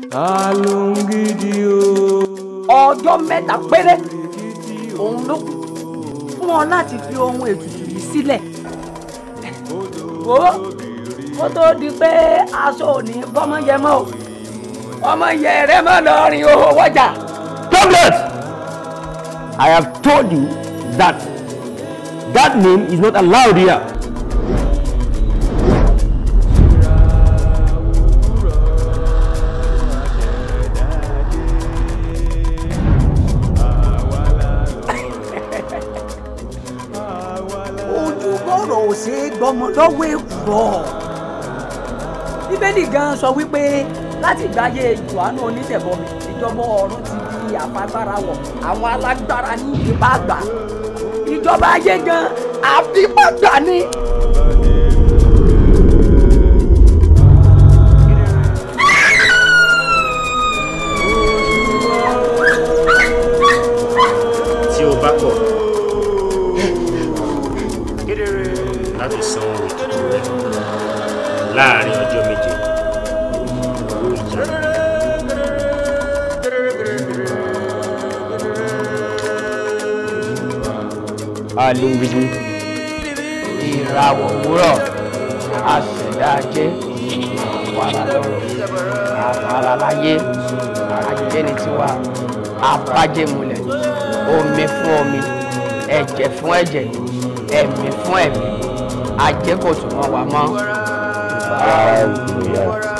alóńgídì o. ọjọ́ mẹ́ta péré òun ló kù fún ọ láti fi ohun ètùtù yìí sílẹ̀ wo kó tó di pé aṣọ òní bọ́mọ yẹ mọ́ o ọmọ yẹ rẹ mọ́ lọ rìn owó wọ́jà. Douglas! I have told you that that name is not allowed here. ojú bọ̀rọ̀ ò ṣe é gbọmọ lọ́wọ́ èkùrọ̀ bíbélì gan sọ wípé láti gbáyé johannu onítẹ̀bọmi ìjọba ọ̀run ti di àfagbára wọ̀ àwọn alágbára ní ìdìbò àgbà ìjọba ayé gan àfipágbà ni. tí o bá kọ̀ láti san owó ètùtù rẹ láàrin ọjọ́ méje owó ìjà Alóńgídì. ìràwọ̀ òwúrọ̀ àṣẹ̀dá ajé àwàrà lọ́rọ̀ àwàrà láyé ajé ni tiwa abájẹmúlẹ̀ omi fún omi ẹ̀jẹ̀ fún ẹ̀jẹ̀ ẹ̀mí fún ẹ̀mí ajé kò tún mọ́ wa mọ́. Hallelujah.